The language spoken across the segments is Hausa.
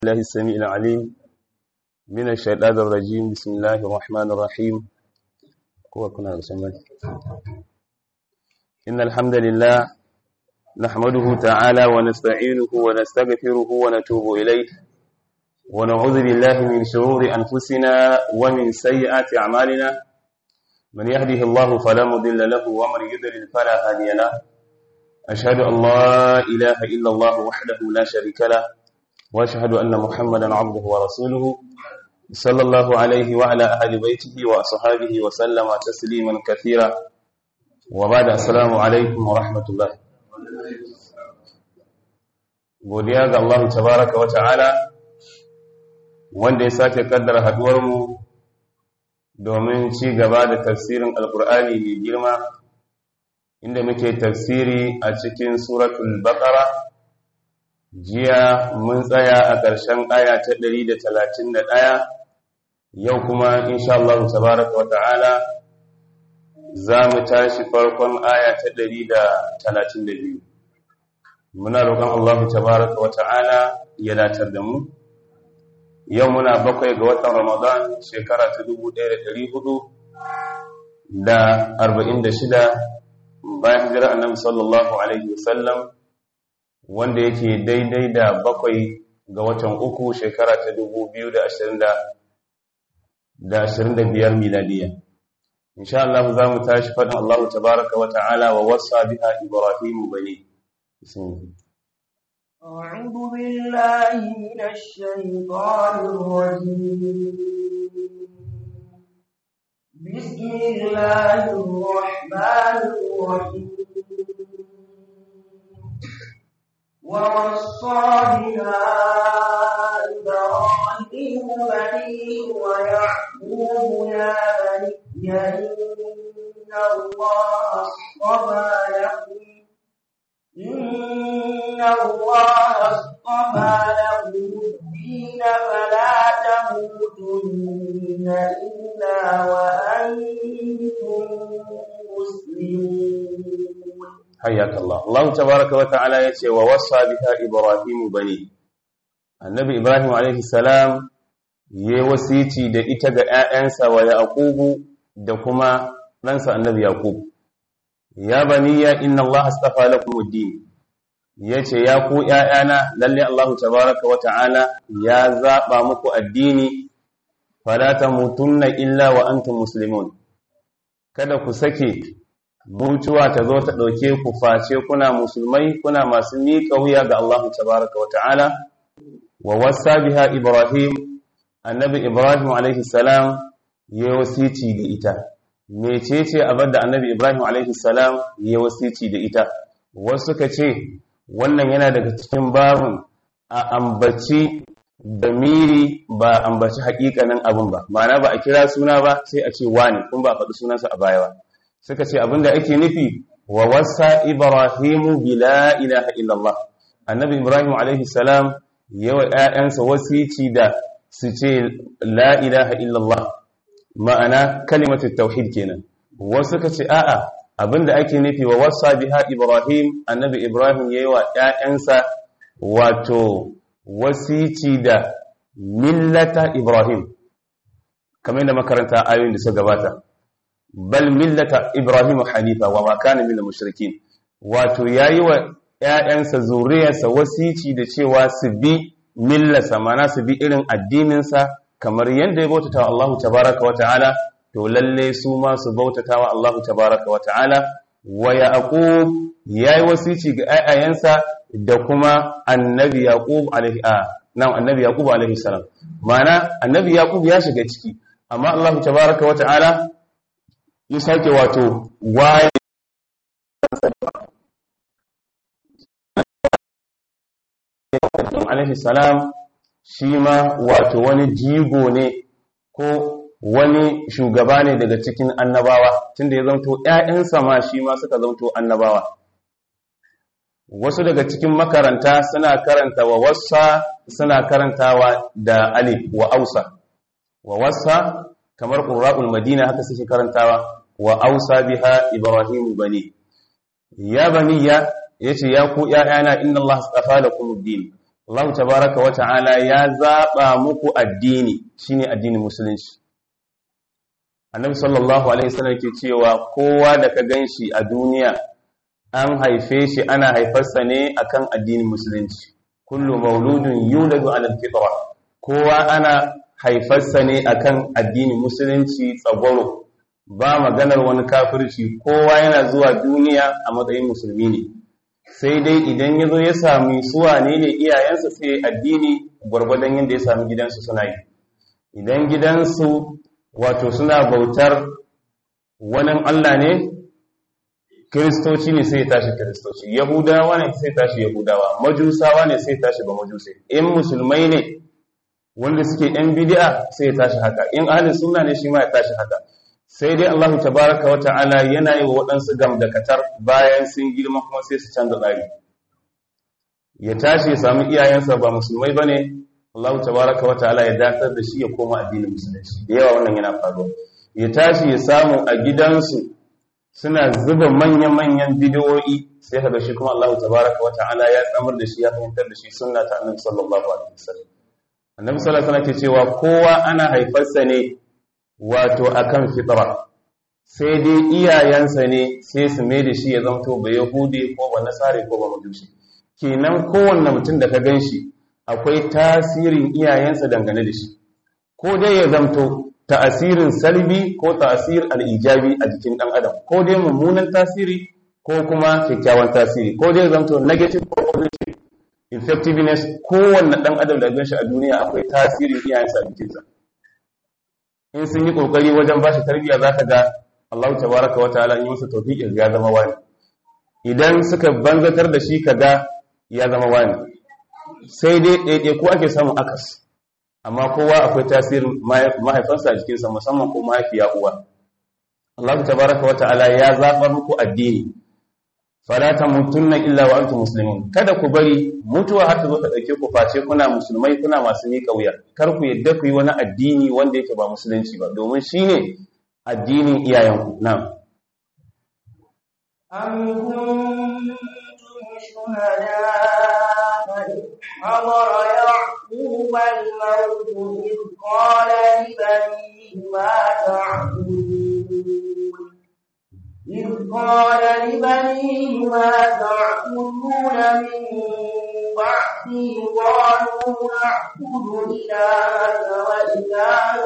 الله السميع العليم من الشيطان الرجيم بسم الله الرحمن الرحيم كنا إن الحمد لله نحمده تعالى ونستعينه ونستغفره ونتوب إليه ونعوذ بالله من شرور أنفسنا ومن سيئات أعمالنا من يهده الله فلا مضل له ومن يضلل فلا هادي له أشهد أن لا إله إلا الله وحده لا شريك له واشهد ان محمدا عبده ورسوله صلى الله عليه وعلى اهل بيته واصحابه وسلم تسليما كثيرا وبعد السلام عليكم ورحمه الله godiya ga Allah tabaraka wa ta'ala wanda ya sake kaddara haduwar mu domin ci gaba da tafsirin alqur'ani mai girma inda muke tafsiri a cikin suratul baqara jiya mun tsaya a ƙarshen aya ta 131 yau kuma insha Allah tabaraka wa ta'ala za mu tashi farkon aya ta 132 muna roƙon Allah tabaraka wa ta'ala ya datar da mu yau muna bakwai ga watan Ramadan shekara ta 1446 bayan hijira annabi sallallahu alaihi wasallam wanda yake daidai da bakwai ga watan uku shekara ta dubu biyu da ashirin da biyar miladiya insha Allah za mu tashi faɗin Allah tabaraka wa ta'ala wa wasa biha Ibrahim bani أعوذ بالله من الشيطان الرجيم بسم الله الرحمن الرحيم ووصى بها إبراهيم بنيه ويعقوب يا بني إن الله اصطفى لكم إن الله اصطفى لكم الدين فلا تموتن إلا وأنتم مسلمون حياك الله الله تبارك وتعالى يتي ووصى بها إبراهيم بني النبي إبراهيم عليه السلام ya wasici da ita ga ‘ya'yansa wa Yaqubu da kuma ɗansa annabi Yaqub. Ya baniya inna Allah astafa lakum ad-din yace ya ku ‘ya'yana lalle Allah tabaraka wa ta'ala ya zaɓa muku addini fala tamutunna illa wa antum muslimun kada ku sake mutuwa ta zo ta ɗauke ku face kuna musulmai kuna masu miƙa wuya ga Allah tabaraka wa ta'ala wa wasa biha Ibrahim annabi Ibrahim alaihi salam ya wasici da ita mecece abin da annabi Ibrahim alaihi salam ya wasici da ita wasu suka ce wannan yana daga cikin babun a ambaci da miri ba ambaci hakikanin abin ba ma'ana ba a kira suna ba sai a ce wani kun ba a faɗi sunansa a baya ba suka ce abinda ake nufi wa wasa ibrahimu bila ilaha illallah annabi ibrahim alaihi salam yawa ƴaƴansa wasici da su ce la ilaha illallah ma'ana kalimatu tauhid kenan wasu suka ce a'a abinda ake nufi wa wasa biha ibrahim annabi ibrahim yayi wa ƴaƴansa wato wasici da millata ibrahim kamar da makaranta ayoyin da suka gabata bal millata ibrahim hanifa wa ma kana minal mushrikin wato yayi wa ƴaƴansa zuriyarsa wasici da cewa su bi millasa mana su bi irin addininsa kamar yadda ya bautata wa Allah tabaraka wa ta'ala to lalle su ma su bautata wa Allah tabaraka wa ta'ala wa yaqub yayi wasici ga ƴaƴayensa da kuma annabi yaqub alaihi nan annabi yaqub alaihi salam mana annabi yaqub ya shiga ciki amma Allah tabaraka wa ta'ala ya sake wato waye alaihi salam shi ma wato wani jigo ne ko wani shugaba ne daga cikin annabawa tunda ya zanto ‘ya'yansa ma shi ma suka zanto annabawa wasu daga cikin makaranta suna karanta wa wasa suna karantawa da alif wa ausa wa wasa kamar ƙura'ul madina haka suke karantawa wa ausa biha ibrahimu bani ya baniya yace ya ku ƴaƴana inna Allah astafa lakum ad-din Allah tabaraka wa ta'ala ya zaba muku addini shine addinin musulunci annabi sallallahu alaihi wasallam ke cewa kowa da ka ganshi a duniya an haife shi ana haifarsa ne akan addinin musulunci kullu mauludun yuladu ala alfitra kowa ana haifarsa ne akan addinin musulunci tsagwaro ba maganar wani kafirci kowa yana zuwa duniya a matsayin musulmi ne sai dai idan ya zo ya sami suwa ne ne iyayensa sai addini gwargwadon yadda ya sami gidansu suna yi idan gidansu wato suna bautar wani Allah ne kiristoci ne sai ya tashi kiristoci yahudawa ne sai tashi yahudawa majusawa ne sai tashi ba majusai in musulmai ne wanda suke yan bid'a sai ya tashi haka in ahlus sunna ne shi ma ya tashi haka sai dai Allah tabaraka wa ta'ala yana yi wa waɗansu gamdakatar bayan sun girma kuma sai su canza tsari ya tashi ya samu iyayensa ba musulmai bane Allah tabaraka wa ta'ala ya datar da shi ya koma addinin musulunci da yawa wannan yana faruwa ya tashi ya samu a gidansu suna zuba manya-manyan bidiyoyi sai kaga shi kuma Allah tabaraka wa ta'ala ya tsamar da shi ya fahimtar da shi sunna ta annabi sallallahu alaihi wasallam annabi sallallahu alaihi wasallam ke cewa kowa ana haifarsa ne wato akan fitra sai dai iyayensa ne sai su mai da shi ya zanto ba yahudi ko ba nasari ko ba majusi kenan kowanne mutum da ka ganshi akwai tasirin iyayensa dangane da shi ko dai ya zanto ta'asirin salbi ko ta'asir al-ijabi a jikin dan adam ko dai mummunan tasiri ko kuma kyakkyawan tasiri ko dai zanto negative ko positive effectiveness kowanne dan adam da ganshi a duniya akwai tasirin iyayensa a jikinsa in sun yi kokari wajen ba shi tarbiyya zaka ga Allah tabaraka wa ta'ala in yi masa tawfiqi ya zama wani idan suka banzatar da shi kaga ya zama wani sai dai ɗaiɗai ko ake samun akas amma kowa akwai tasirin mahaifansa a jikinsa musamman ko mahaifiya uwa Allah tabaraka wa ta'ala ya zaɓar muku addini fala tamutunna illa wa antum muslimun kada ku bari mutuwa har ta zo ta dauke ku face kuna musulmai kuna masu miƙa wuya kar ku yadda ku yi wani addini wanda yake ba musulunci ba domin shine addinin iyayenku na'am أم كنتم شهداء إذ حضر يعقوب الموت إذ قال لبنيه ما تعبدون إذ قال لبنيه ما تعبدون من بعدي قالوا نعبد إلهك وإله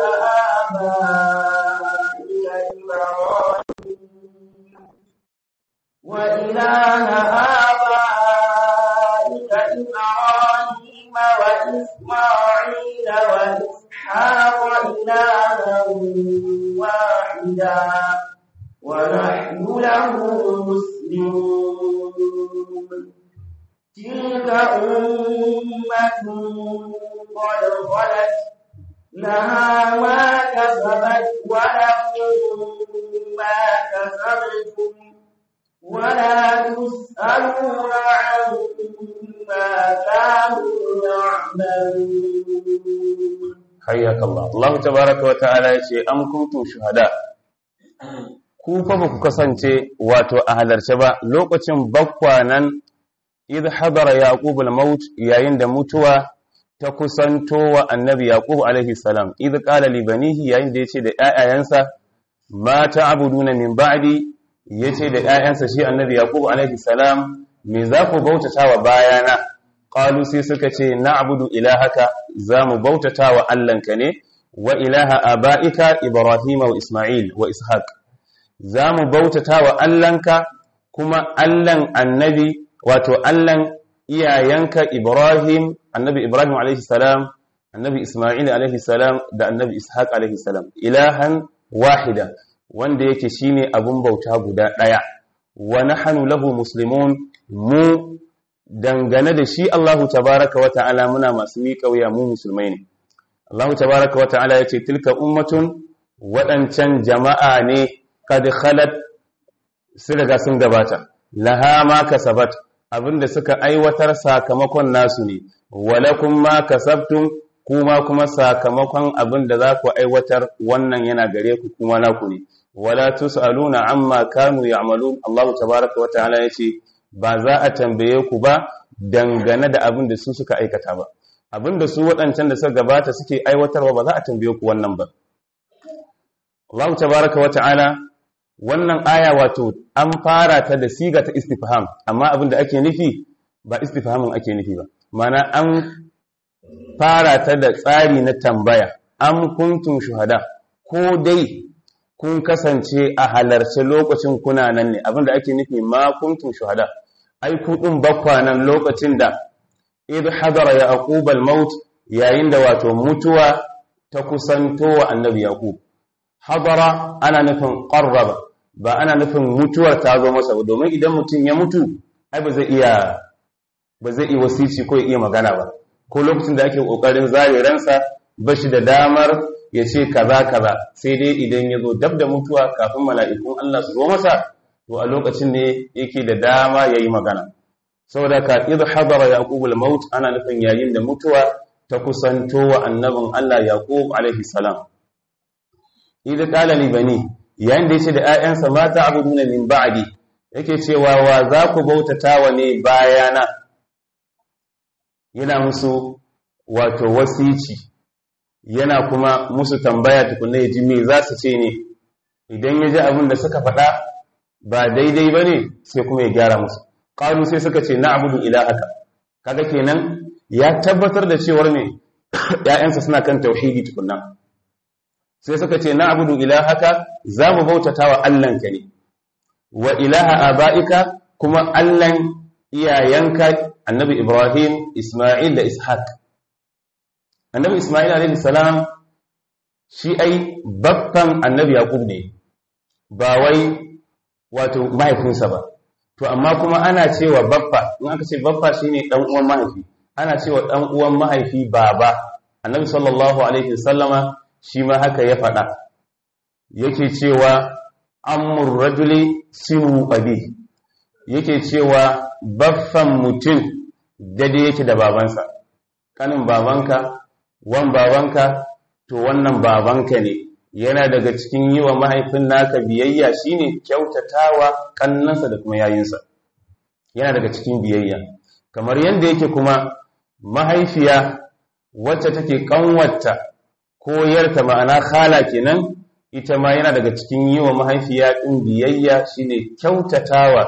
آبائك إبراهيم وإله آبائك إبراهيم وإسماعيل وإسحاق إلها واحدا ونحن له مسلمون تلك أمة قد خلت لها ما كسبت ولكم ما كسبتم ولا تسألون عما كانوا يعملون حياك الله الله تبارك وتعالى yace am kuntum shuhada ku fa ba ku kasance wato a halarce ba lokacin bakwanan idh hadara yaqub al-maut yayin da mutuwa ta kusanto wa annabi yaqub alaihi salam idh qala li banihi yayin da yace da ƴaƴayansa ma ta'buduna min ba'di yace da ƴaƴansa shi annabi yaqub alaihi salam me za ku bautata wa bayana qalu sai suka ce na'budu ilahaka za mu bautata wa allanka ne wa ilaha aba'ika ibrahim wa isma'il wa ishaq za mu bautata wa allanka kuma allan annabi wato allan iyayenka ibrahim annabi ibrahim alaihi salam annabi isma'il alaihi salam da annabi ishaq alaihi salam ilahan wahida wanda yake shine abun bauta guda daya wa nahnu lahu muslimun mu dangane da shi Allahu tabaraka wa ta'ala muna masu miƙa wuya mu musulmai ne Allahu tabaraka wa ta'ala yace tilka ummatun waɗancan jama'a ne kad khalat su daga sun gabata laha ma kasabat abinda suka aiwatar sakamakon nasu ne walakum ma kasabtum kuma kuma sakamakon abinda za ku aiwatar wannan yana gare ku kuma naku ne wala tusaluna amma kanu ya'malun Allahu tabaraka wa ta'ala yace ba za a tambaye ku ba dangane da abin da su suka aikata ba abin da su waɗancan da suka gabata suke aiwatarwa ba za a tambaye ku wannan ba Allah tabaraka wa ta'ala wannan aya wato an fara ta da siga ta istifham amma abin da ake nufi ba istifhamin ake nufi ba mana an fara ta da tsari na tambaya am kuntum shuhada ko dai kun kasance a halarci lokacin kuna nan ne abinda ake nufi ma kuntum shuhada ai ku din bakwa nan lokacin da idh hadara yaqub al-maut yayin da wato mutuwa ta kusanto wa annabi yaqub hadara ana nufin qarraba ba ana nufin mutuwar ta zo masa domin idan mutum ya mutu ai ba zai iya ba zai iya wasici ko ya iya magana ba ko lokacin da ake kokarin zare ransa ba shi da damar ya ce kaza kaza sai dai idan ya zo dab da mutuwa kafin mala'ikun Allah su zo masa to a lokacin ne yake da dama ya yi magana saboda ka idh hadara yaqub al-maut ana nufin yayin da mutuwa ta kusanto wa annabin Allah yaqub alaihi salam idh qala li bani yayin da yace da 'ya'yansa mata abuduna min ba'di yake cewa wa za ku bautatawa ne bayana yana musu wato wasici yana kuma musu tambaya tukunna ya ji me za su ce ne idan ya ji abin da suka faɗa ba daidai ba ne sai kuma ya gyara musu ƙalu sai suka ce na abudu ilahaka kaga kenan ya tabbatar da cewar me ‘ya'yansa suna kan tauhidi tukunna sai suka ce na abudu ilahaka za mu bautata wa Allahnka ne wa ilaha aba'ika kuma Allahn iyayenka annabi Ibrahim Ismail da Ishaq annabi Ismail alaihi salam shi ai babban annabi Yaqub ne ba wai wato mahaifinsa ba to amma kuma ana cewa baffa in aka ce baffa shine dan uwan mahaifi ana cewa dan uwan mahaifi baba annabi sallallahu alaihi wasallama shi ma haka ya faɗa yake cewa amur rajuli sinu abi yake cewa baffan mutum dade yake da babansa kanin babanka wan babanka to wannan babanka ne yana daga cikin yi wa mahaifin naka biyayya shine kyautatawa kannansa da kuma yayinsa yana daga cikin biyayya kamar yadda yake kuma mahaifiya wacce take kanwata koyarta ma'ana khala kenan ita ma yana daga cikin yi wa mahaifiya ɗin biyayya shine kyautatawa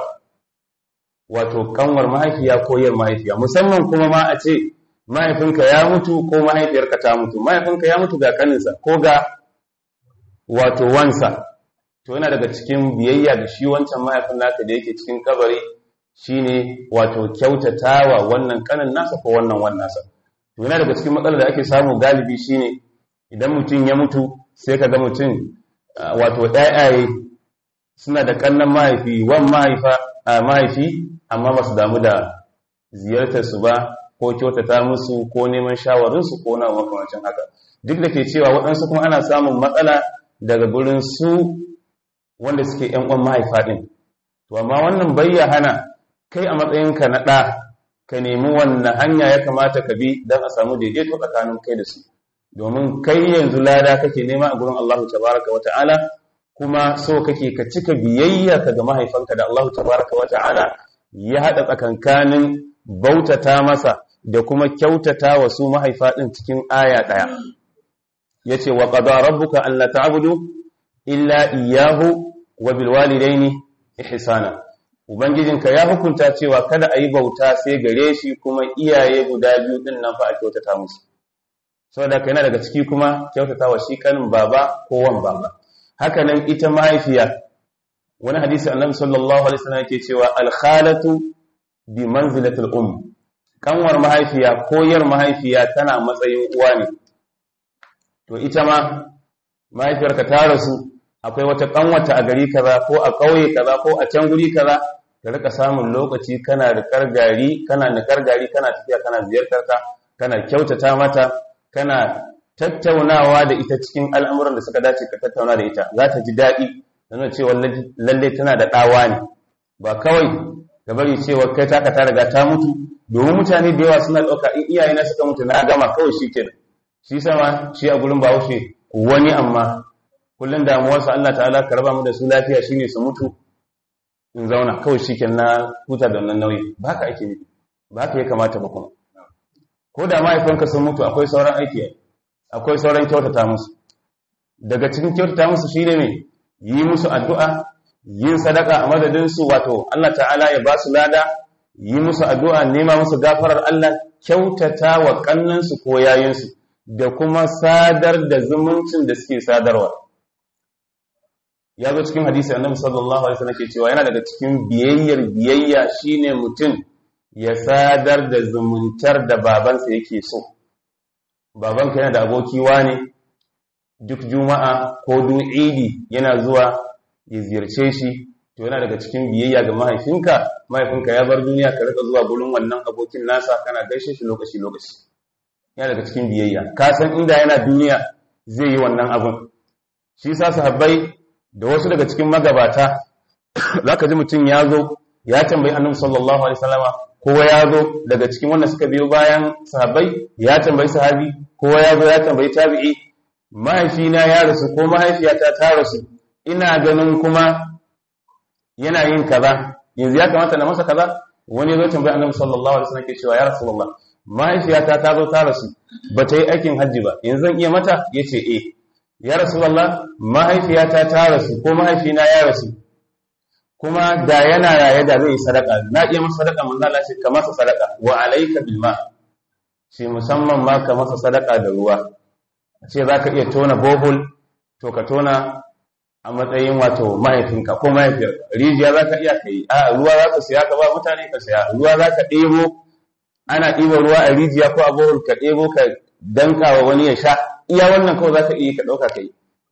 wato kanwar mahaifiya koyar mahaifiya musamman kuma ma a ce mahaifinka ya mutu ko mahaifiyarka ta mutu mahaifinka ya mutu ga kaninsa ko ga wato wansa to yana daga cikin biyayya da shi wancan mahaifin naka da yake cikin kabari shine wato kyautatawa wannan kanin nasa ko wannan wannan nasa to yana daga cikin matsalar da ake samu galibi shine idan mutum ya mutu sai ka ga mutum wato ɗayaye suna da kannan mahaifi wan mahaifa a mahaifi amma ba su damu da ziyartar su ba ko kyautata musu ko neman shawarinsu ko na makamancin haka duk da ke cewa waɗansu kuma ana samun matsala daga gurin su wanda suke ‘yan uwan mahaifa ɗin. To, amma wannan bayya hana kai a matsayinka na ɗa ka nemi wannan hanya ya kamata ka bi don a samu daidaito tsakanin kai da su. Domin kai yanzu lada kake nema a gurin Allah tabaraka wa ta'ala kuma so kake ka cika biyayya ka ga mahaifanka da Allah tabaraka wa ta'ala ya haɗa tsakankanin bautata masa da kuma kyautata wa su mahaifa ɗin cikin aya ɗaya. Ya ce, wa ƙada rabbuka Allah ta'abudu illa iyahu wa bilwalidaini ihsana ubangijinka ya hukunta cewa kada a yi bauta sai gare shi kuma iyaye guda biyu din nan fa a kyautata musu saboda kai yana daga ciki kuma kyautata wa shi kanin baba ko wan baba haka nan ita mahaifiya wani hadisi annabi sallallahu alaihi wasallam yake cewa al khalatu bi manzilati al um kanwar mahaifiya koyar mahaifiya tana matsayin uwa ne to ita ma mahaifiyarka ta rasu akwai wata kanwata a gari kaza ko a ƙauye kaza ko a can guri kaza ka rika samun lokaci kana rikar gari kana nikar gari kana tafiya kana ziyartar ta kana kyautata mata kana tattaunawa da ita cikin al'amuran da suka dace ka tattauna da ita za ta ji daɗi nuna cewa lalle tana da ɗawa ne ba kawai da bari cewa kai taka ta riga ta mutu domin mutane da yawa suna ɗauka in iyayena suka mutu na gama kawai shi kenan shi sama shi a gurin bahaushe wani amma kullum damuwarsa Allah ta'ala ka raba mu da su lafiya shine su mutu in zauna kawai shikenan na huta da wannan nauyi ba ka ake nufi ba haka ya kamata ba kuma ko da mahaifanka sun mutu akwai sauran aiki akwai sauran kyautata musu daga cikin kyautata musu shine ne yi musu addu'a yin sadaka a madadin su wato Allah ta'ala ya ba su lada yi musu addu'a nema musu gafarar Allah kyautata wa kannansu ko yayinsu da kuma sadar da zumuncin da suke sadarwa ya zo cikin hadisi annabi sallallahu alaihi wasallam ke cewa yana daga cikin biyayyar biyayya shine mutum ya sadar da zumuntar da babansa yake so babanka yana da aboki wane duk juma'a ko duk idi yana zuwa ya ziyarce shi to yana daga cikin biyayya ga mahaifinka mahaifinka ya bar duniya ka rika zuwa gurin wannan abokin nasa kana gaishe shi lokaci lokaci yana daga cikin biyayya ka san inda yana duniya zai yi wannan abun shi sa sahabbai da wasu daga cikin magabata zaka ji mutum ya zo ya tambayi annabi sallallahu alaihi wasallama kowa ya zo daga cikin wanda suka biyo bayan sahabbai ya tambayi sahabi kowa ya zo ya tambayi tabi'i mahaifina ya rasu ko mahaifiyata ta rasu ina ganin kuma yana yin kaza yanzu ya kamata na masa kaza wani zo tambayi annabi sallallahu alaihi wasallam ke cewa ya rasulullah mahaifiyata ta zo ta rasu ba ta yi aikin hajji ba yanzu zan iya mata yace eh ya rasulullah mahaifiyata ta rasu ko mahaifina ya rasu kuma da yana raye da zai yi sadaka na iya masa sadaka mun Allah ce ka masa sadaka wa alayka bil ma shi musamman ma ka masa sadaka da ruwa ce zaka iya tona bohol to ka tona a matsayin wato mahaifinka ko mahaifiyar rijiya zaka iya kai a ruwa zaka siya ka ba mutane ka siya ruwa zaka ɗebo ana ɗiba ruwa a rijiya ko a bohol ka ɗebo ka danka wa wani ya sha iya wannan kawai zaka iya ka ɗauka kai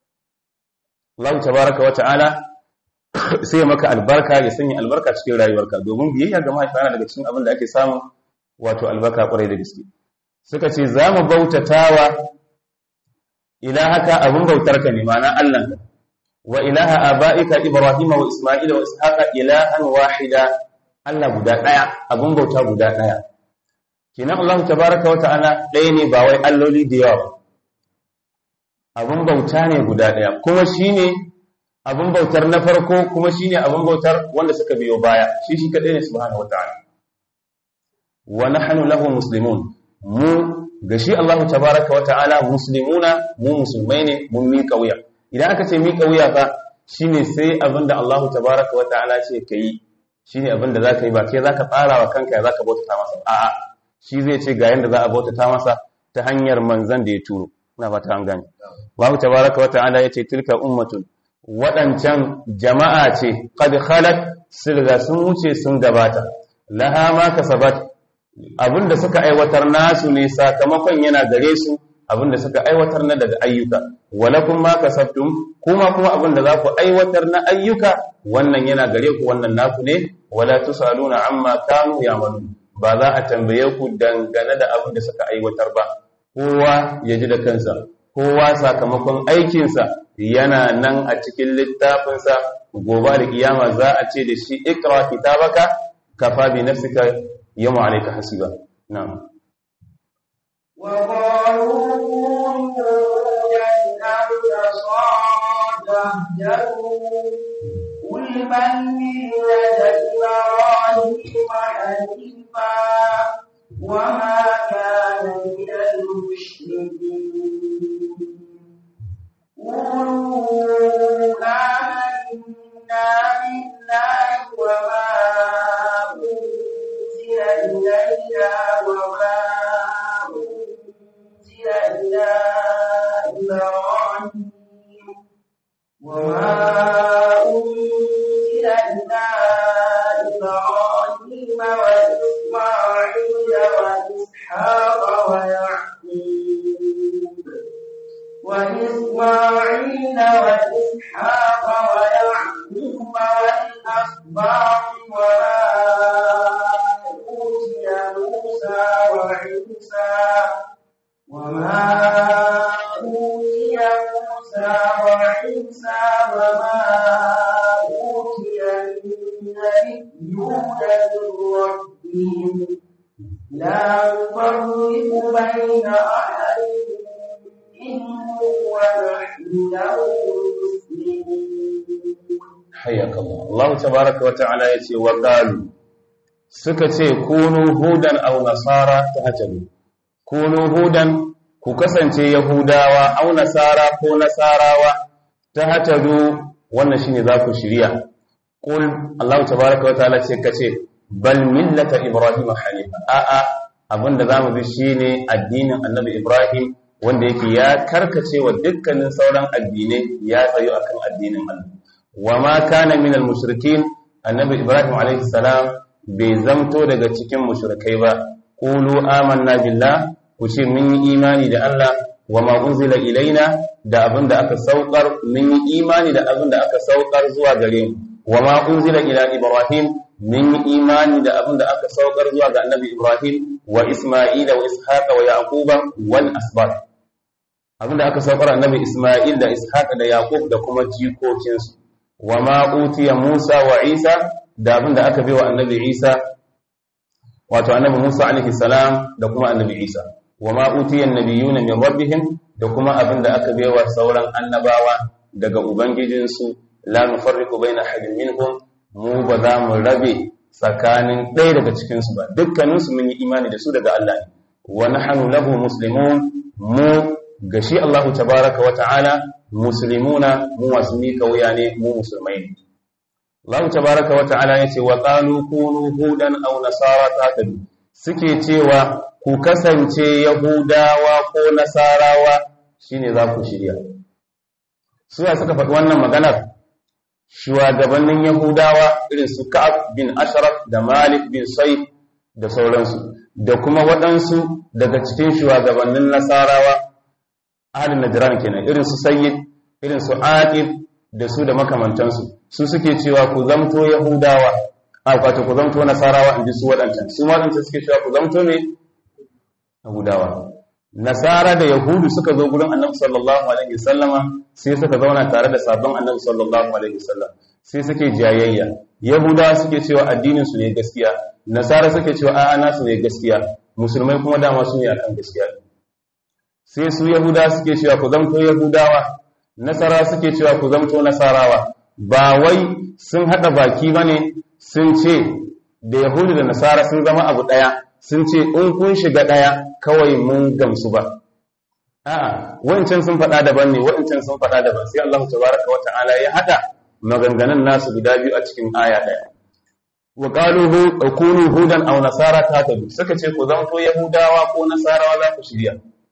Allah tabaraka wa ta'ala sai maka albarka ya sanya albarka cikin rayuwarka domin biyayya ga mahaifa yana daga cikin abin da ake samun wato albarka kwarai da gaske suka ce za mu bautatawa ilahaka abin bautar ka ne ma'ana Allah ka wa ilaha aba'ika ibrahim wa isma'ila wa ishaqa ilahan wahida Allah guda daya abin bauta guda daya kenan Allah tabaraka wa ta'ala ɗaya ne ba wai alloli da yawa abin bauta ne guda daya kuma shine abin bautar na farko kuma shine abin bautar wanda suka biyo baya shi shi kadai ne subhanahu wataala wa nahnu lahu muslimun mu ga shi Allah tabaaraka wataala muslimuna mu musulmai ne mun miƙa wuya idan aka ce miƙa wuya fa shine sai abinda Allah tabaaraka wataala ce kai shine abinda zaka yi ba kai zaka tsara wa kanka zaka bautata masa a'a shi zai ce ga yanda za a bautata masa ta hanyar manzon da ya turo ina fata an gane Allah tabaaraka wataala yace tilka ummatun waɗancan jama'a ce qad khalat sirga sun wuce sun gabata laha ma kasabat abinda suka aiwatar nasu ne sakamakon yana gare su abinda suka aiwatar na daga ayyuka walakum ma kasabtum kuma kuma abinda za ku aiwatar na ayyuka wannan yana gare ku wannan naku ne wala tusaluna amma kanu ya'malun ba za a tambaye ku dangane da abinda suka aiwatar ba kowa ya ji da kansa kowa sakamakon aikinsa yana nan a cikin littafinsa gobe da kiyama za a ce da shi ikra kitabaka kafa bi nafsika yawma alayka hasiba na'am wa qalu قل من ملة إبراهيم حنيفا وما كان من المشركين قولوا آمنا بالله وما أنزل إلينا وما أنزل إلى إبراهيم وما أنزل إلى إبراهيم وإسماعيل وإسحاق ويعقوب وإسماعيل وإسحاق ويعقوب والأسباط وما أوتي موسى وعيسى وما أوتي موسى وعيسى وما أوتي النبيون من ربهم لا نفرق بين أحد حياك الله الله تبارك وتعالى يتي وقالوا suka ce kunu hudan aw nasara tahtadu kunu hudan ku kasance yahudawa aw nasara ko nasarawa tahtadu wannan shine za ku shirya qul Allah tabaaraka wa ta'ala ce kace bal millata ibrahim hanifa a a abinda zamu bi shine addinin annabi ibrahim wanda yake ya karkace wa dukkanin sauran addinai ya tsayo akan addinin Allah wa ma kana minal mushrikin annabi ibrahim alaihi salam bai zamto daga cikin mushrikai ba qulu amanna billah ku ce mun yi imani da Allah wa ma unzila ilaina da abinda aka saukar mun yi imani da abinda aka saukar zuwa gare mu wa ma unzila ila ibrahim mun yi imani da abinda aka saukar zuwa ga annabi ibrahim wa isma'ila wa ishaqa wa yaquba wal asbat abinda aka saukar annabi isma'il da ishaqa da yaqub da kuma jikokinsu wa ma utiya musa wa isa da abinda aka bai wa annabi isa wato annabi musa alaihi salam da kuma annabi isa wa ma utiya annabiyuna min rabbihim da kuma abinda aka bai wa sauran annabawa daga ubangijinsu la nufarriqu baina ahadin minhum mu ba za mu rabe tsakanin ɗaya daga cikinsu ba dukkaninsu mun yi imani da su daga Allah ne wa nahnu lahu muslimun mu gashi Allahu tabaraka wa ta'ala muslimuna mu masu mika wuya ne mu musulmai ne Allah tabaraka wa ta'ala yace wa qalu kunu hudan aw nasara taqadu suke cewa ku kasance yahudawa ko nasarawa shine za ku shirya suwa suka faɗi wannan maganar shugabannin yahudawa irin su ka'ab bin ashraf da malik bin saif da sauransu da kuma waɗansu daga cikin shugabannin nasarawa ahalin najran kenan irin su sayyid irin su aqib da su da makamantansu su suke cewa ku zamto yahudawa a kwato ku zamto nasarawa inji su waɗancan su waɗancan suke cewa ku zamto ne yahudawa nasara da yahudu suka zo gurin annabi sallallahu alaihi wasallama sai suka zauna tare da sabon annabi sallallahu alaihi wasallam sai suke jayayya yahudawa suke cewa addinin su ne gaskiya nasara suke cewa a'a nasu ne gaskiya musulmai kuma dama su ne akan gaskiya sai su yahuda suke cewa ku zamto yahudawa nasara suke cewa ku zamto nasarawa ba wai sun hada baki bane sun ce da yahudu da nasara sun zama abu daya sun ce in kun shiga daya kawai mun gamsu ba a'a wancan sun faɗa daban ne wancan sun faɗa daban sai Allah tabaraka wa ta'ala ya hada maganganun nasu guda biyu a cikin aya daya wa qalu kunu hudan aw nasara tatabu suka ce ku zamto yahudawa ko nasarawa za ku shirya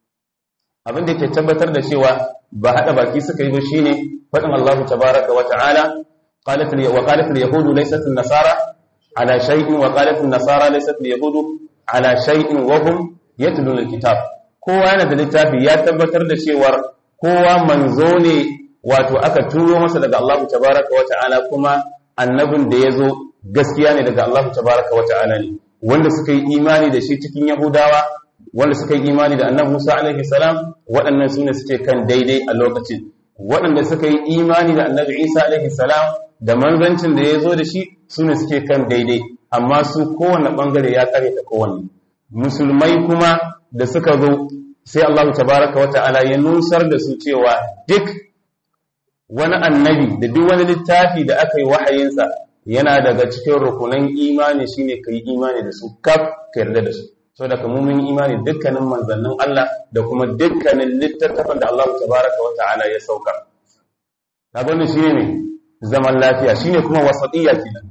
abin da ke tabbatar da cewa ba hada baki suka yi ba shine fadin Allah tabaaraka wa ta'ala qalat wa qalat al-yahudu laysat an-nasara ala shay'in wa qalat an-nasara laysat al-yahudu ala shay'in wa hum yatluna al-kitab kowa yana da littafi ya tabbatar da cewa kowa manzo ne wato aka turo masa daga Allah tabaaraka wa ta'ala kuma annabin da yazo gaskiya ne daga Allah tabaaraka wa ta'ala ne wanda suka yi imani da shi cikin yahudawa wanda suka yi imani da annabi Musa alaihi salam waɗannan su ne suke kan daidai a lokacin waɗanda suka yi imani da annabi Isa alaihi salam da manzancin da ya zo da shi su ne suke kan daidai amma su kowane ɓangare ya kare ta kowanne musulmai kuma da suka zo sai Allah tabaraka wa ta'ala ya nusar da su cewa duk wani annabi da duk wani littafi da aka yi wahayinsa yana daga cikin rukunan imani shine kai imani da su kaf ka yarda da su so da kuma mun imani dukkanin manzannin Allah da kuma dukkanin littattafan da Allah tabaraka wa ta'ala ya sauka kaga wannan shine ne zaman lafiya shine kuma wasatiyya kenan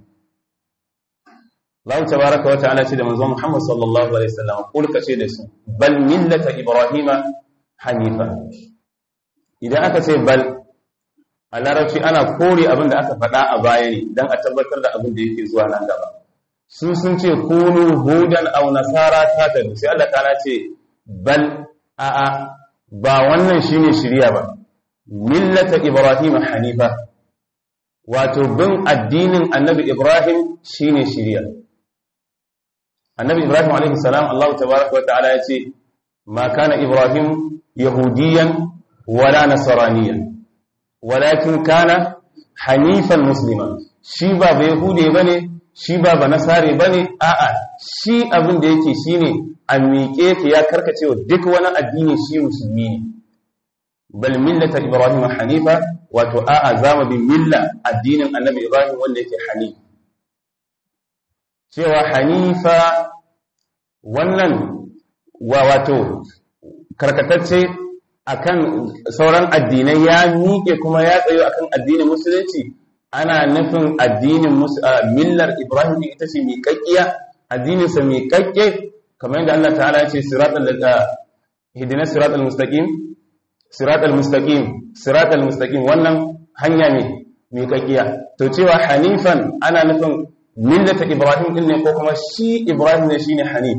Allah tabaraka wa ta'ala ce da manzon Muhammad sallallahu alaihi wasallam kul ka ce da su bal millata ibrahima hanifa idan aka ce bal a larabci ana kore abin da aka faɗa a baya ne don a tabbatar da abin da yake zuwa nan gaba su sun ce kunu hudan aw nasara ta tabi sai Allah ta'ala ce bal a a ba wannan shine shiriya ba millata ibrahim hanifa wato bin addinin annabi ibrahim shine shiriya annabi ibrahim alaihi salam Allah tabaaraka wa ta'ala ya ce ma kana ibrahim yahudiyan wala nasraniyan walakin kana hanifan muslima shi ba ba yahude bane shi ba ba nasare bane a'a shi abin da yake shine a miƙe ka ya karkace wa duk wani addini shi musulmi ne bal millata ibrahim hanifa wato a'a zama bin milla addinin annabi ibrahim wanda yake hanif cewa hanifa wannan wa wato karkatacce akan sauran addinai ya miƙe kuma ya tsayo akan addinin musulunci ana nufin addinin millar ibrahim ita ce miƙaƙƙiya addininsa miƙaƙƙe kamar yadda Allah ta'ala ya ce siratal hidina siratal mustaqim siratal mustaqim siratal mustaqim wannan hanya ne miƙaƙƙiya to cewa hanifan ana nufin millata ibrahim din ne ko kuma shi ibrahim ne shine hanif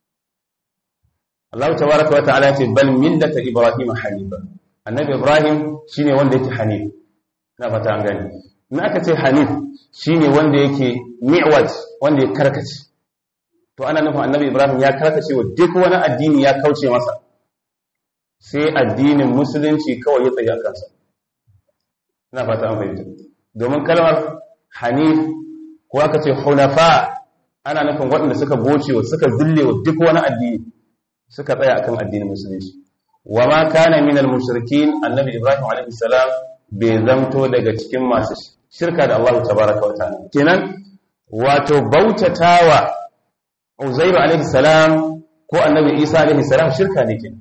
Allah tabaraka wa ta'ala ce bal millata ibrahim hanifa annabi ibrahim shine wanda yake hanif na fata an gani in aka ce hanif shine wanda yake mi'waj wanda ya karkace to ana nufin annabi ibrahim ya karkace wa duk wani addini ya kauce masa sai addinin musulunci kawai ya tsaye a kansa ina fata an fahimta domin kalmar hanif ko aka ce hunafa ana nufin waɗanda suka goce wa suka zille wa duk wani addini suka tsaya akan addinin musulunci wa ma kana min al-mushrikin annabi ibrahim alaihi salam bai zamto daga cikin masu shirka da Allah tabaraka wa ta'ala kenan wato bautatawa uzairu alaihi salam ko annabi isa alaihi salam shirka ne kenan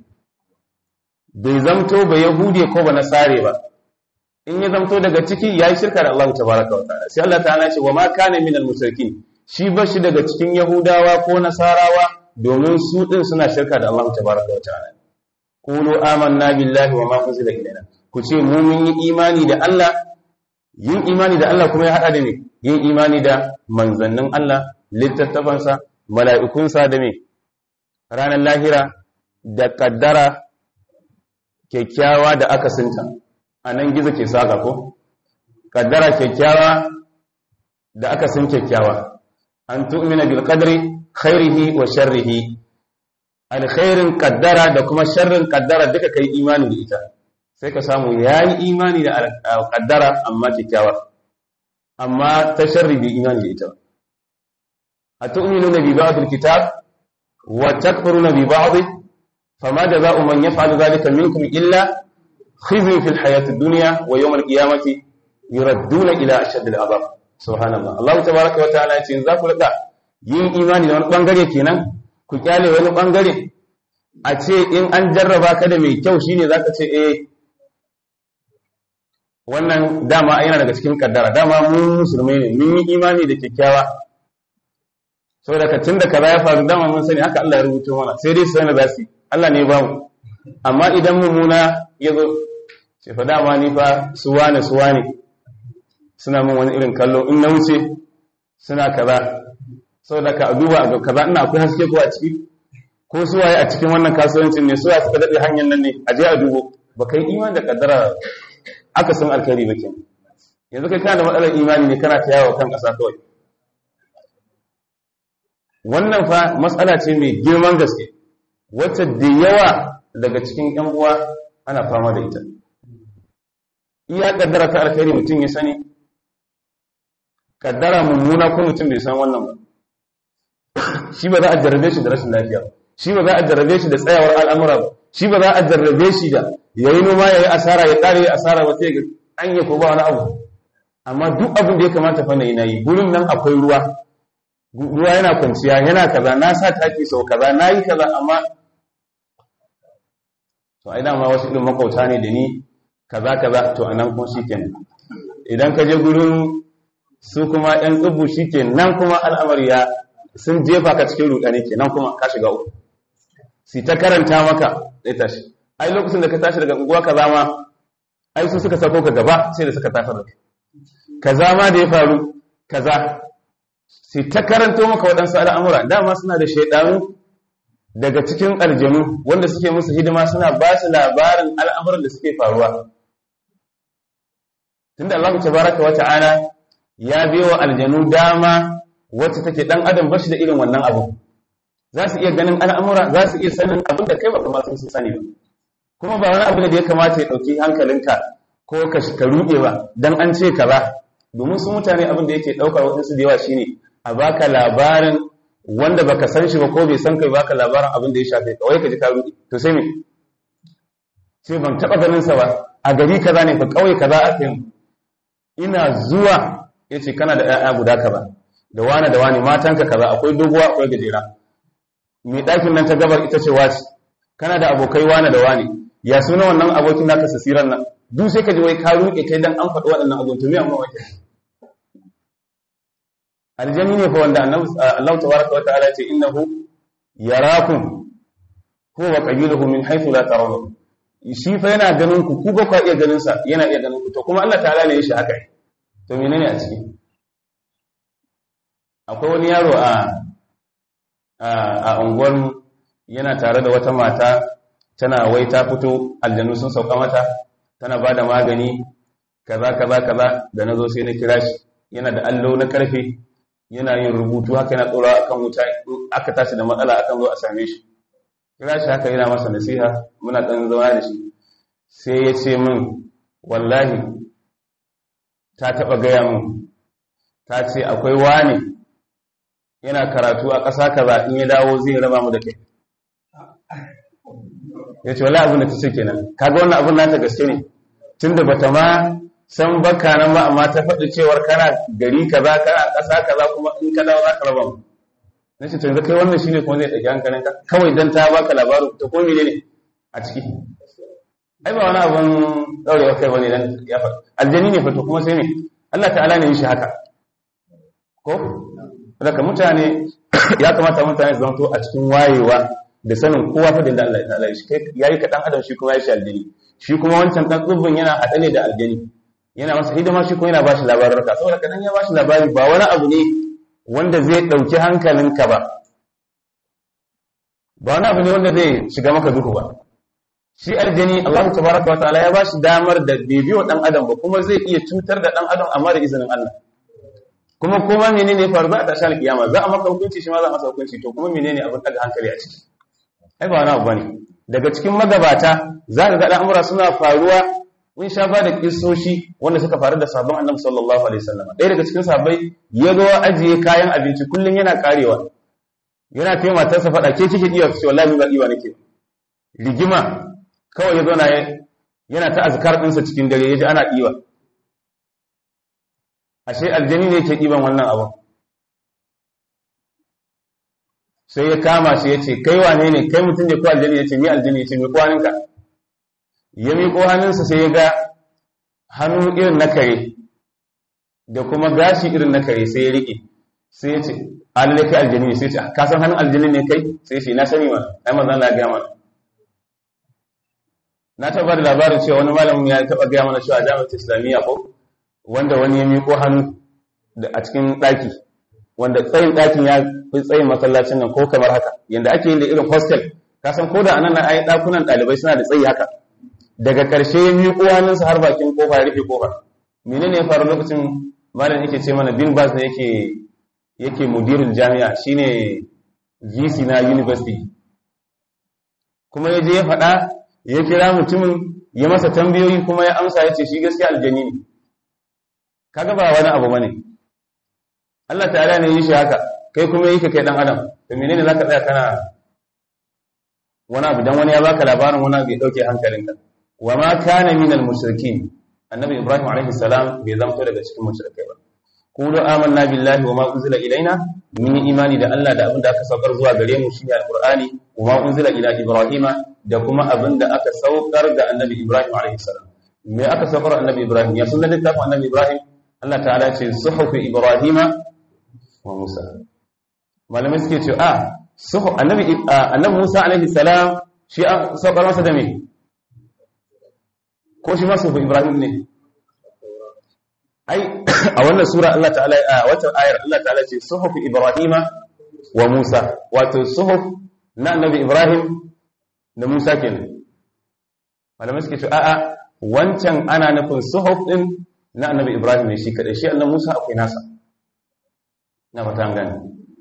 bai zamto ba yahude ko ba nasare ba in ya zamto daga ciki yayi shirka da Allah tabaraka wa ta'ala sai Allah ta'ala ce wa ma kana min al-mushrikin shi ba shi daga cikin yahudawa ko nasarawa domin su din suna shirka da Allah tabaraka wa ta'ala qulu amanna billahi wa ma unzila ilaina ku ce mu mun yi imani da Allah yin imani da Allah kuma ya hada da me yin imani da manzannin Allah littattafansa mala'ikunsa da me ranar lahira da kaddara kyakkyawa da aka sinta a nan gizo ke saka ko kaddara kyakkyawa da aka sin kyakkyawa an tu'mina bil qadri khairihi wa sharrihi alkhairin kaddara da kuma sharrin kaddara duka kai imani da ita sai ka samu yayi imani da kaddara amma kyakkyawa amma ta sharri bi imani da ita atu'minuna bi ba'd alkitab wa takfuruna bi ba'd fama jazaa'u man yaf'alu dhalika minkum illa khizyun fil hayati dunya wa yawm alqiyamati yuradduna ila ashadd al'adab subhanallah Allah tabaaraka wa ta'ala ya ce za ku rika yin imani da wani bangare kenan ku kyale wani bangare a ce in an jarraba ka da mai kyau shine zaka ce eh wannan dama yana daga cikin kaddara dama mun musulmai ne mun yi imani da kyakkyawa saboda ka tunda kaza ya faru dama mun sani haka Allah ya rubuto mana sai dai sai na zasu Allah ne ba mu amma idan mummuna ya zo ce fa dama ni fa suwane suwane suna min wani irin kallo in na wuce suna kaza saboda ka duba ga kaza ina akwai haske ko a ciki ko su waye a cikin wannan kasuwancin ne su suka dade hanyar nan ne a je a dubo ba kai imani da kaddara aka san alkhairi ba kenan yanzu kai kana da matsalar imani ne kana ta yawo kan kasa kawai wannan fa matsala ce mai girman gaske wacce da yawa daga cikin yan uwa ana fama da ita iya kaddara ta alkhairi mutum ya sani kaddara mummuna ko mutum bai san wannan ba shi ba za a jarrabe shi da rashin lafiya shi ba za a jarrabe shi da tsayawar al'amura ba shi ba za a jarrabe shi da yayi noma yayi asara ya kare ya asara ba sai ga an yi ko ba wani abu amma duk abin da ya kamata fa nayi nayi gurin nan akwai ruwa ruwa yana kwanciya yana kaza na sa taki sau kaza nayi kaza amma to ai dama wasu irin makauta ne da ni kaza kaza to anan kuma shikenan idan ka je gurin su kuma yan tsubu shikenan kuma al'amari ya sun jefa ka cikin rudani kenan kuma ka shiga uku si ta karanta maka sai tashi ai lokacin da ka tashi daga unguwa kaza ma ai su suka sako ka gaba sai da suka tafi da kaza ma da ya faru kaza si ta karanto maka waɗansu al'amura dama suna da shaidanu daga cikin aljanu wanda suke musu hidima suna ba su labarin al'amuran da suke faruwa tunda Allah tabaraka wa ta'ala ya biyo aljanu dama wacce take dan adam bashi da irin wannan abu za su iya ganin al'amura za su iya sanin abin da kai ba kuma sun sani ba kuma ba wani abu da ya kamata ya dauki hankalinka ko ka ka ruɗe ba dan an ce ka ba domin su mutane abin da yake daukar wadansu da yawa shine a baka labarin wanda baka san shi ba ko bai san kai baka labarin abin da ya shafe ka wai ka ji ka ruɗe to sai me sai ban taba ganin sa ba a gari kaza ne fa kauye kaza ake ina zuwa yace kana da ƴaƴa guda kaza da wani da wani matanka kaza akwai doguwa akwai gajera mai ɗakin nan ta gabar ita ce wace kana da abokai wani da wani ya suna wannan abokin naka sasiran nan duk sai ka ji wai ka ruke kai dan an faɗi waɗannan abubuwan to me amma wake aljanni ne fa wanda Allah tabaraka wa ta'ala ce innahu yarakum huwa wa qabiluhu min haythu la tarawun shi fa yana ganin ku ku ba ku iya ganin sa yana iya ganin ku to kuma Allah ta'ala ne ya shi haka to menene a ciki akwai wani yaro a a unguwar yana tare da wata mata tana wai ta fito aljanu sun sauka mata tana ba da magani kaza kaza kaza da na zo sai na kira shi yana da allo na karfe yana yin rubutu haka yana tsora akan wuta aka tashi da matsala akan zo a same shi kira shi haka yana masa nasiha muna ɗan zauna da shi sai ya ce min wallahi ta taɓa gaya min ta ce akwai wani yana karatu a ƙasa kaza in ya dawo zai raba mu da kai ya ce wala abin da ta ce kenan kaga wannan abin nata gaske ne tunda bata ma san baka nan ba amma ta faɗi cewar kana gari kaza kana ƙasa kaza kuma in ka dawo za ka raba mu na ce yanzu kai wannan shine kuma zai ɗauki hankalin ka kawai dan ta baka labarin ta ko ne a ciki ai ba wani abin ɗaurewa kai bane dan ya faɗi aljani ne fato kuma sai ne Allah ta'ala ne yi shi haka ko daga mutane ya kamata mutane su zanto a cikin wayewa da sanin kowa fa da Allah ta'ala shi kai yayi ka dan adam shi kuma ya shi aljani shi kuma wancan dan tsubbin yana hada ne da aljani yana masa hidima shi kuma yana bashi labarin ka saboda kadan ya bashi labari ba wani abu ne wanda zai dauki hankalinka ba ba wani abu ne wanda zai shiga maka duhu ba shi aljani Allah tabaraka wa ta'ala ya bashi damar da bibiyo dan adam ba kuma zai iya cutar da dan adam amma da izinin Allah kuma kuma menene ya faru za a tashi alkiyama za a maka hukunci shi ma za a masa hukunci to kuma menene abin daga hankali a ciki ai ba wani abu bane daga cikin magabata za ka ga al'amura suna faruwa mun sha ba da kissoshi wanda suka faru da sabon annabi sallallahu alaihi wasallam ɗaya daga cikin sahabbai ya zo ajiye kayan abinci kullum yana karewa yana kai matarsa faɗa ke kike iya ce wallahi ba iya nake rigima kawai ya zo na yana ta azkar ɗinsa cikin dare ya ji ana ɗiwa ashe aljani ne ke ɗiban wannan abin sai ya kama shi ya ce kai wane ne kai mutum ne ko aljani ya ce mi aljani ya ce mi kwaninka ya miƙo hannunsa sai ya ga hannu irin na kare da kuma gashi irin na kare sai ya riƙe sai ya ce alalle kai aljani ne sai ya ce ka san hannun aljani ne kai sai ya ce na sani ma ai manzan la gaya mana na taɓa da labarin cewa wani malamin ya taɓa gaya mana cewa jami'ar islamiyya ko wanda wani ya miƙo hannu a cikin ɗaki wanda tsayin ɗakin ya fi tsayin masallacin nan ko kamar haka yadda ake yin da irin hostel ka san ko da anan na ai ɗakunan ɗalibai suna da tsayi haka daga ƙarshe ya miƙo hannunsa har bakin kofa ya rufe kofa menene ya faru lokacin malam yake ce mana bin bas ne yake yake mudirin jami'a shine GC na university kuma ya je ya faɗa ya kira mutumin ya masa tambayoyi kuma ya amsa ya ce shi gaskiya aljani ne kaga ba wani abu bane Allah ta'ala ne yi shi haka kai kuma yi ka kai dan adam to menene zaka tsaya kana wani abu dan wani ya baka labarin wani abu ya dauke hankalinka wa ma kana minal mushrikin annabi ibrahim alaihi salam bai zamto daga cikin mushrikai ba qulu amanna billahi wa ma unzila ilaina mun yi imani da Allah da abin da aka saukar zuwa gare mu shine alqur'ani wa ma unzila ila ibrahima da kuma abin da aka saukar ga annabi ibrahim alaihi salam me aka saukar annabi ibrahim ya sunan littafin annabi ibrahim Allah ta'ala ce suhufi ibrahima wa musa malamai suke ce a suhu annabi annabi musa alaihi salam shi an saukar masa da me ko shi ma suhufi ibrahim ne ai a wannan sura Allah ta'ala a wata ayar Allah ta'ala ce suhufi ibrahima wa musa wato suhuf na annabi ibrahim da musa kenan malamai suke ce a'a wancan ana nufin suhuf din na annabi ibrahim ne shi kadai shi annabi musa akwai nasa na fata an gane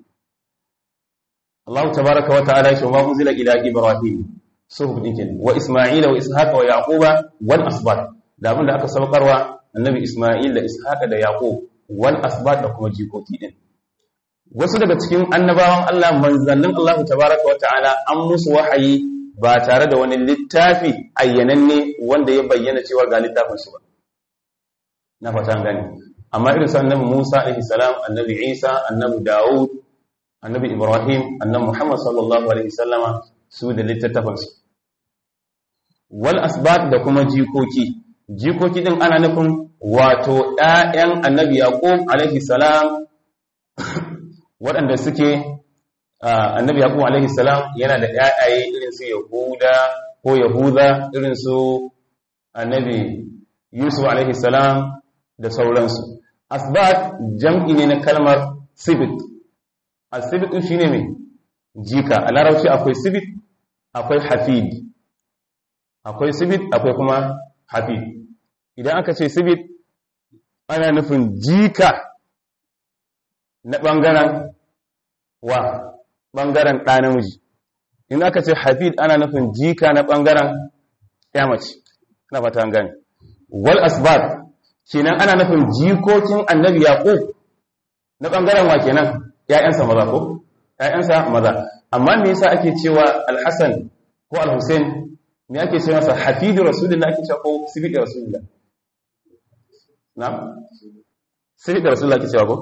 Allah tabaraka wa ta'ala shi ma unzila ila ibrahim suhuf din kenan wa isma'ila wa ishaqa wa yaquba wal asbat da abinda aka saukarwa annabi isma'il da ishaqa da yaqub wal asbat da kuma jikoki din wasu daga cikin annabawan Allah manzannin Allah tabaraka wa ta'ala an musu wahayi ba tare da wani littafi ayyananne wanda ya bayyana cewa ga littafin su ba na fata gani amma irin su annabi Musa alaihi salam annabi Isa annabi Dawud annabi Ibrahim annabi Muhammad sallallahu alaihi sallama su da littattafansu wal asbat da kuma jikoki jikoki din ana nufin wato ƴaƴan annabi Yaqub alaihi salam waɗanda suke annabi Yaqub alaihi salam yana da ƴaƴaye irin su Yahuda ko Yahuda irin su annabi Yusuf alaihi salam da sauransu asbat jam'i ne na kalmar sibit asibit shine mai jika a larabci akwai sibit akwai hafid akwai sibit akwai kuma hafid idan aka ce sibit ana nufin jika na ɓangaren wa ɓangaren ɗa namiji in aka ce hafid ana nufin jika na ɓangaren mace na fata gani wal asbat kenan ana nufin jikokin annabi yaqub na ɓangaren wa kenan ‘ya'yansa maza ko? ‘ya'yansa maza amma me yasa ake cewa alhassan ko alhussein me ake cewa masa hafidu rasulullah ake cewa ko sibidi rasulullah na? sibidi rasulullah ake cewa ko?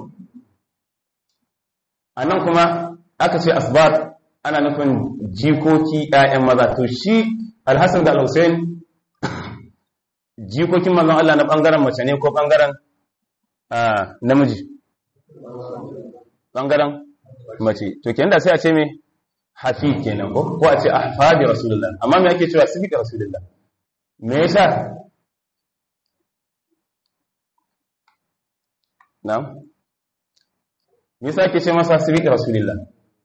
a nan kuma aka ce asbar ana nufin jikoki ‘ya'yan maza to shi alhassan da alhussein jikokin mazan Allah na ɓangaren mace ne ko ɓangaren namiji ɓangaren mace to kenan da sai a ce me hafi kenan ko ko a ce ahfadi rasulullah amma me ake cewa sifika rasulullah me yasa na'am me yasa ake ce masa sifika rasulullah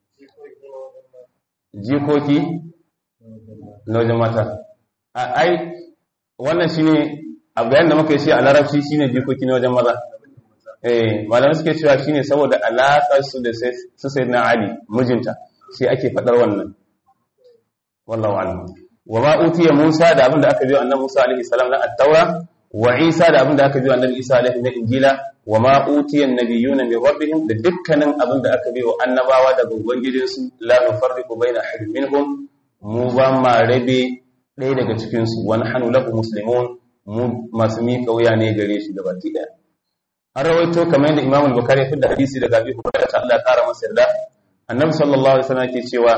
jikoki na wajen mata ai wannan shine a bayan da muka yi shi a larabci shine jikoki na wajen maza eh malamai suke cewa shine saboda alaƙar su da su sayyidina ali mijinta sai ake fadar wannan wallahu a'lam wa ma utiya musa da abin da aka biyo annabi musa alaihi salam na at-taura wa isa da abin da aka biyo annabi isa alaihi na injila wa ma utiya an-nabiyuna min rabbihim da dukkanin abin da aka biyo annabawa daga ubangijinsu la nufarriqu baina ahadin minhum mu ba ma rabe ɗaya daga cikin su wa nahnu lahu muslimun mu masu miƙa wuya ne gare shi gabaki ɗaya an rawaito kamar yadda imam al-bukhari ya fi da hadisi daga abi hurairah ta Allah ya kara masa yarda annabi sallallahu alaihi wasallam yake cewa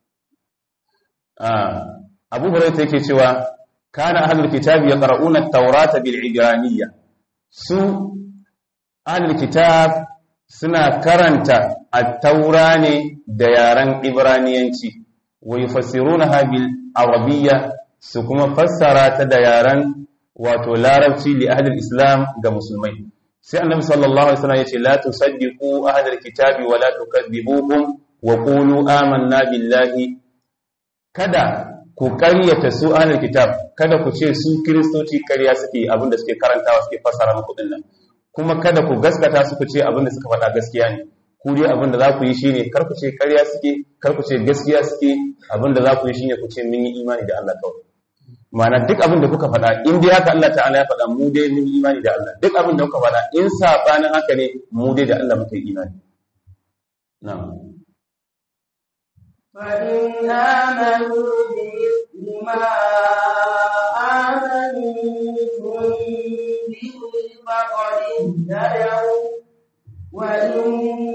abu hurairah yake cewa kana ahlul kitabi yaqra'una at-taurata bil ibraniyya su ahlul kitab suna karanta at-taura ne da yaren ibraniyanci wa yufassirunaha bil arabiyya su kuma fassara ta da yaren wato larabci li ahlul islam ga musulmai sai annabi sallallahu alaihi wasallam yace la tusaddiqu ahlal kitabi wa la tukadzibuhum wa qulu amanna billahi kada ku ƙaryata su ahlul kitab kada ku ce su kristoci ƙarya suke abinda suke karantawa suke fassara muku din nan kuma kada ku gaskata su ku ce abinda suka faɗa gaskiya ne ku dai abinda za ku yi shine kar ku ce ƙarya suke kar ku ce gaskiya suke abinda za ku yi shine ku ce mun yi imani da Allah kawai ma'ana duk abin da kuka faɗa in dai haka Allah ta'ala ya faɗa mu dai mun imani da Allah duk abin da kuka faɗa in sabanin haka ne mu dai da Allah muka yi imani na'am فإن آمنوا بمثل ما آمنتم به فقد اهتدوا وإن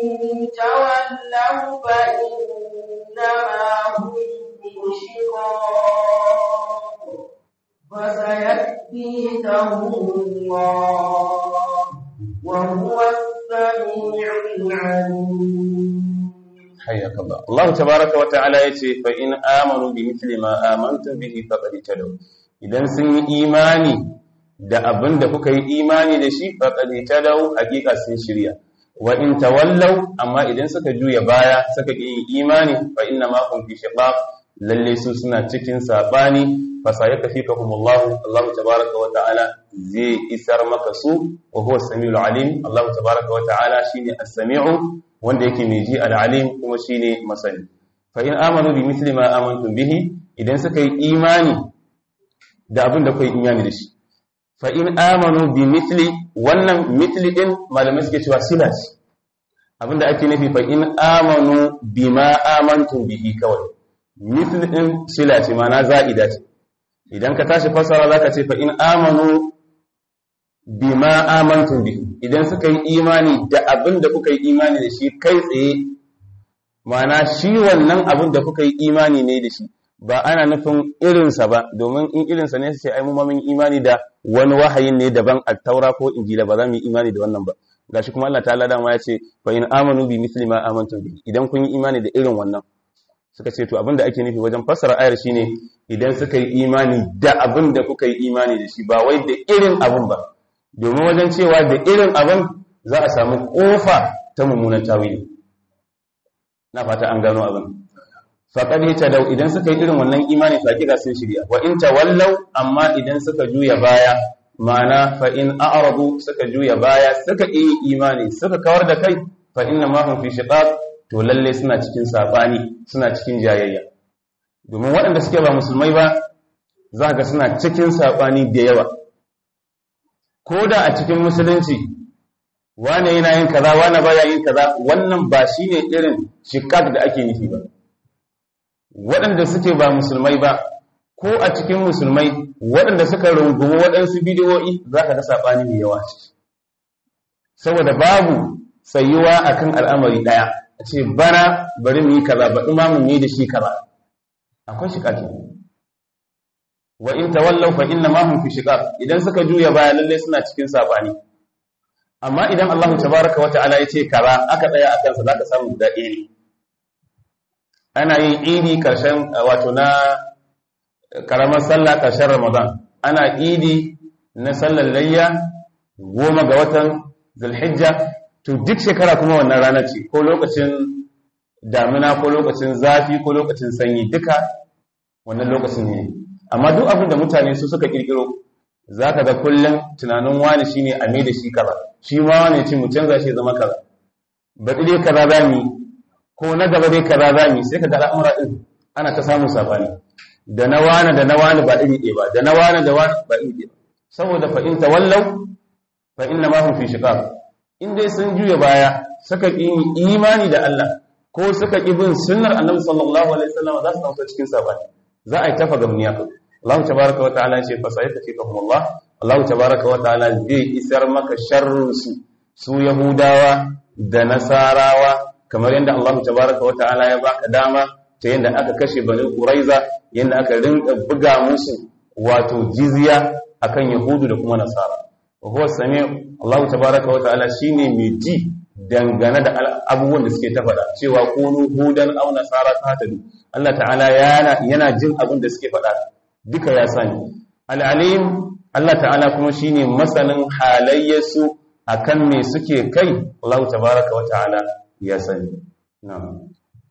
تولوا فإنما هم مشركون فسيكفيكهم الله وهو السميع العليم حياك الله الله تبارك وتعالى yace fa in amanu bi mithli ma amantu bihi faqad tadaw idan sun yi imani da abin da kuka yi imani da shi faqad tadaw hakika sun shirya wa in tawallaw amma idan suka juya baya suka yi imani fa inna ma hum fi shiqaq lalle su suna cikin sabani fa sayakfikahumullah Allah tabaaraka wa ta'ala zai isar maka su wa huwa as-sami'ul alim Allah tabaaraka wa ta'ala shine as-sami'u wanda yake mai ji al-alim kuma shine masani fa in amanu bi mithli ma amantum bihi idan suka yi imani da abin da kai imani da shi fa in amanu bi mithli wannan mithli din malamai suke cewa sila ce abinda ake nufi fa in amanu bima amantum bihi kawai mithli din sila ce ma'ana za'ida ce idan ka tashi fassara zaka ce fa in amanu bima amantum bi idan suka yi imani da abin da kuka yi imani da shi kai tsaye ma'ana shi wannan abin da kuka yi imani ne da shi ba ana nufin irinsa ba domin in irinsa ne su ce ai mu ma mun imani da wani wahayin ne daban at-taura ko injila ba za mu yi imani da wannan ba gashi kuma Allah ta'ala dama ya ce fa in amanu bi misli ma amantum bi idan kun yi imani da irin wannan suka ce to abinda ake nufi wajen fassara ayar shine idan suka yi imani da abin da kuka yi imani da shi ba wai da irin abin ba domin wajen cewa da irin abin za a samu kofa ta mummunan tawili na fata an gano abin faqad dau idan suka yi irin wannan imani fa kika sun shirya wa in tawallaw amma idan suka juya baya ma'ana fa in a'radu suka juya baya suka yi imani suka kawar da kai fa inna ma hum fi shiqaq to lalle suna cikin sabani suna cikin jayayya domin waɗanda suke ba musulmai ba za ga suna cikin sabani da yawa ko da a cikin musulunci wane yana yin kaza wane baya yin kaza wannan ba shine irin shiqaq da ake nufi ba waɗanda suke ba musulmai ba ko a cikin musulmai waɗanda suka rungumi waɗansu bidiyoyi za ka ga saɓani mai yawa ciki saboda babu tsayuwa akan al'amari ɗaya a ce bana bari mu yi kaza ba imamun ne da shi kaza akwai shi ƙaƙi wa in tawallau fa inna ma hum fi shiqaq idan suka juya baya lalle suna cikin saɓani amma idan Allah tabaraka wa ta'ala ya ce kaza aka tsaya akan sa zaka samu guda ɗaya ne ana yin idi karshen wato na karamar sallah ƙarshen ramadan ana idi na sallar layya goma ga watan zulhijja to duk shekara kuma wannan rana ce ko lokacin damina ko lokacin zafi ko lokacin sanyi duka wannan lokacin ne amma duk abin da mutane su suka kirkiro za ka ga kullum tunanin wani shi ne a mai da shi kaza shi ma wani ce mu canza shi zama kaza baɗi dai kaza za mu ko na gaba dai kaza za mu sai ka ga al'amura ɗin ana ta samun sabani da na wani da na wani ba iri ɗaya ba da na wani da wani ba iri ɗaya saboda fa in tawallau fa inna ma hum fi shiqaq in dai sun juya baya suka ƙi imani da Allah ko suka ƙi bin sunnar Annabi sallallahu alaihi wasallam za su tausa cikin sabani za a yi tafa gamniya Allah tabaraka wa ta'ala ce fa sai tafi kahum Allah Allah tabaraka wa ta'ala zai isar maka sharrin su su Yahudawa da Nasarawa kamar yadda Allah tabaraka wa ta'ala ya baka dama ta yadda aka kashe bani Quraiza yadda aka rinka buga musu wato jizya akan Yahudu da kuma Nasara wa huwa sami Allah tabaraka wa ta'ala shine mai ji dangane da abubuwan da suke ta faɗa cewa kunu hudan aw nasara tahtadu Allah ta'ala yana yana jin abin da suke faɗa duka ya sani al-alim Allah ta'ala kuma shine masanin halayyarsu akan me suke kai Allah tabaraka wa ta'ala ya sani na'am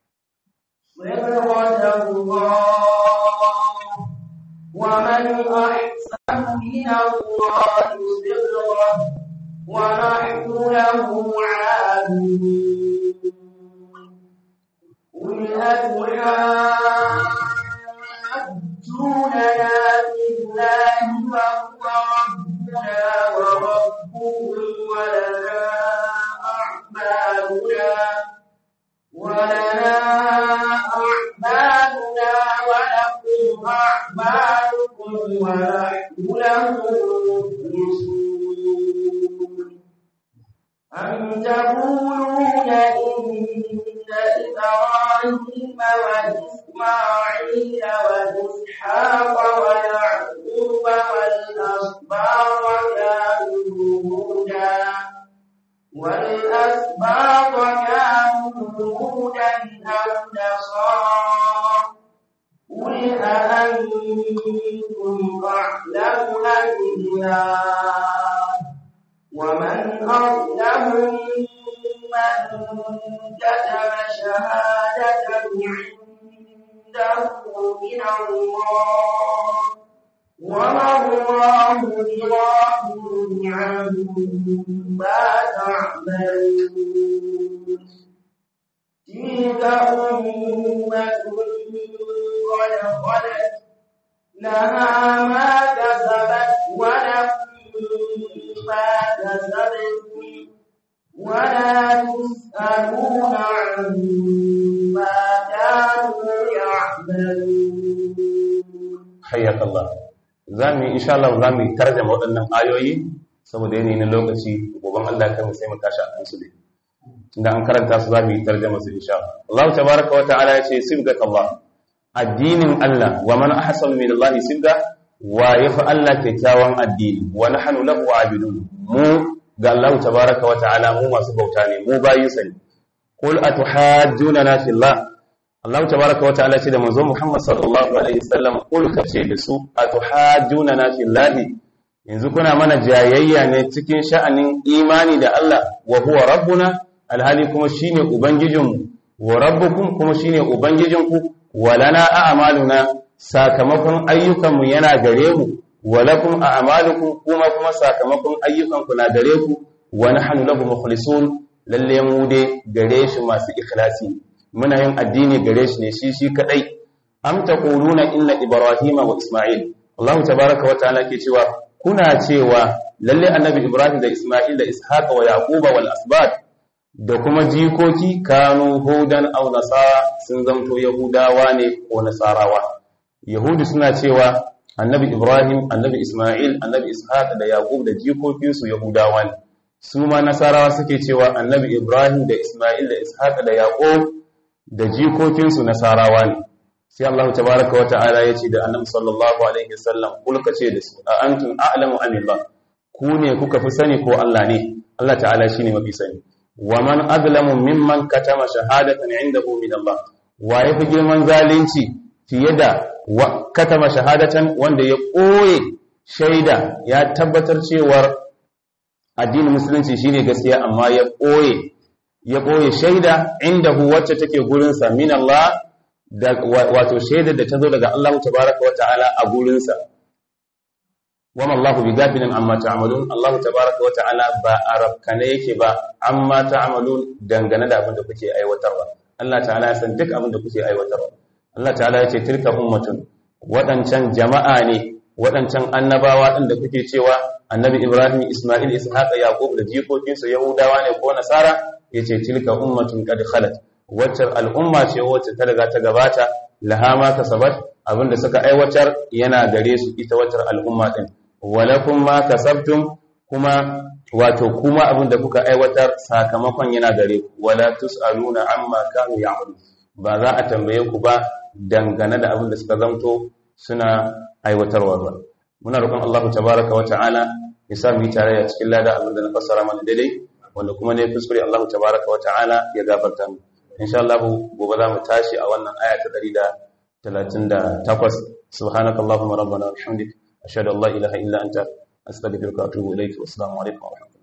صبغة الله ومن أحسن من الله صبغة ونحن له عابدون قل أتحاجوننا في الله وهو ربنا وربكم ولنا أعمالنا ولنا أعمالنا ولكم أعمالكم ونحن له مخلصون أم تقولون إن إبراهيم وإسماعيل وإسحاق ويعقوب والأسباط كانوا هودا والأسباط كانوا هودا أو نصارى قل أأنتم أعلم أم الله ومن أظلم ممن كتب شهادة عنده من الله وما الله بغافل عما تعملون تلك أمة قد خلت لها ما كسبت ولكم ما كسبتم ولا تسألون عما كانوا يعملون hayyaka Allah zamu insha Allah zamu tarjuma waɗannan ayoyi saboda yanayi na lokaci goban Allah kai mu sai mu tashi a kansu dai tunda an karanta su za mu yi tarjama su insha Allah tabaraka wa ta'ala ya ce sibgat Allah addinin Allah wa man ahsanu min Allah sibga wa yafi Allah kyakkyawan addini wa nahnu lahu abidun mu ga Allah tabaraka wa ta'ala mu masu bauta ne mu bayin sa ne qul atuhajjuna fi Allah Allah tabaraka wa ta'ala ce da manzo Muhammad sallallahu alaihi wasallam qul kace da su atuhajjuna fi Allah yanzu kuna mana jayayya ne cikin sha'anin imani da Allah wa huwa rabbuna alhali kuma shine ubangijinmu wa rabbukum kuma shine ubangijinku walana a'maluna sakamakon ayyukanmu yana gare mu walakum a'malukum kuma kuma sakamakon ayyukanku na gare ku wa nahnu lahu mukhlisun lalle mu dai gare shi masu ikhlasi muna yin addini gare shi ne shi shi kadai am taquluna inna ibrahima wa isma'il Allah tabaaraka wa ta'ala ke cewa kuna cewa lalle annabi ibrahim da isma'il da ishaqa wa yaquba wal asbat da kuma jikoki kanu hudan aw nasara sun zamto yahudawa ne ko nasarawa yahudi suna cewa annabi ibrahim annabi isma'il annabi ishaq da yaqub da jikokinsu yahudawa ne su ma nasarawa suke cewa annabi ibrahim da isma'il da ishaq da yaqub da jikokinsu nasarawa ne sai Allah tabaaraka wa ta'ala ya ce da annabi sallallahu alaihi wasallam kulka ce da su a antum a'lamu amillah ku ne kuka fi sani ko Allah ne Allah ta'ala shine mafi sani wa man azlamu mimman katama shahadatan indahu min Allah wa yafi girman zalunci fiye da katama shahadatan wanda ya koye shaida ya tabbatar cewar addinin musulunci shine gaskiya amma ya koye ya koye shaida indahu wacce take gurin sa min Allah da wato shaida da tazo daga Allah tabaaraka wa ta'ala a gurin sa wama Allahu bighafilin amma ta'malun Allah tabaaraka wa ta'ala ba arabkane yake ba amma ta'malun dangane da abin da kuke aiwatarwa Allah ta'ala ya san duk abin da kuke aiwatarwa Allah ta'ala ya ce tilka ummatun wadancan jama'a ne wadancan annabawa din da kuke cewa annabi Ibrahim Isma'il Ishaq Yaqub da jikokinsu Yahudawa ne ko Nasara yace tilka ummatun qad khalat wacce al'umma ce wacce ta riga ta gabata laha ma kasabat abinda suka aiwatar yana gare su ita wacce al'umma din walakum ma kasabtum kuma wato kuma abin da kuka aiwatar sakamakon yana gare ku wala tusaluna amma kanu ya'malu ba za a tambaye ku ba dangane da abin da suka zamto suna aiwatarwa ba muna roƙon Allah tabaaraka wa ta'ala ya sa mu yi tare a cikin lada abin da na fassara mana daidai wanda kuma ne kuskure Allah tabaaraka wa ta'ala ya gafarta mu insha Allah gobe za mu tashi a wannan aya ta 138 subhanakallahumma rabbana wa bihamdika أشهد أن لا إله إلا أنت أستغفرك وأتوب إليك والسلام عليكم ورحمة الله